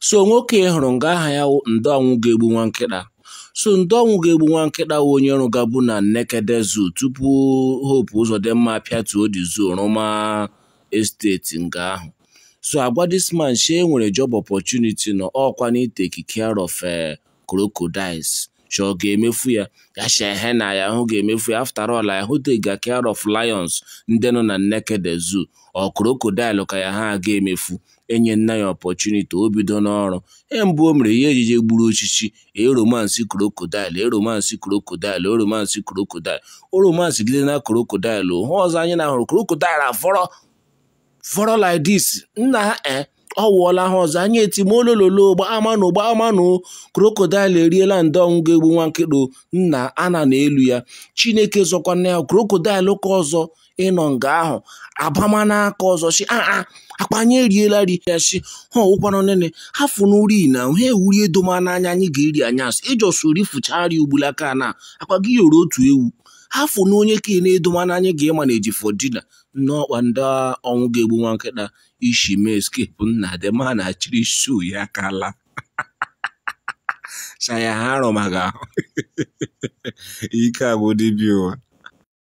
so nwoke hụrụ nga aha ya ndị ọnwụ ga-egbu nwa nkịta so ndị ọnwụ ga-egbu nwa nkịta wụ onye rụgabu na Naked Zoo tupu Hope Uzodimma pịatuo the zoo rụma esteti nga ahụ so agwa this man she enwere job opportunity nọ ọkwa na take care of crocodiles so ọ ga-emefu ya ya shehe na ya hụ ga-emefu ya after all ya hụ take care of lions ndị nọ na Naked Zoo ọ crocodile ka ya ha ga-emefu enye nna ya opportunity o bido n'ọrụ e mbụ o mere ihe ejije gburu ochichi eromansi crocodile eromansi crocodile eromansi crocodile o romansi gide na crocodile hụ ọzọ anyị na-ahụrụ crocodile afọrọ fọrọ like this nna ha e ọ wụọla ha ọzọ anyị etimolololo gbaamanụ gbaamanụ krokodil eriela ndị ọnwụ ga-egbu nwa nkịta nna ana na elu ya chineke zọkwana ya krokodil ka ọzọ ịnọ nga ahụ abama n'aka ọzọ si aa akpanya eriela ri ya si ha ọwụkwana nene hafụ n'uri na ha ewuri edoma n'anya anyị ga-eri anyasị ịjọsori fụchari ugbulaka na akpa gị yoro otu ewu hafụ na onye ka na-edoma n'anya ga-ịma na ejifọ dina n'ọkwa ndị ọnwụ ga-egbu nwa nkịta ishi mee eskepu nna dema na chiri shu ya kala saya ha arụ maka ahụ ike agwụ dibịa ụwa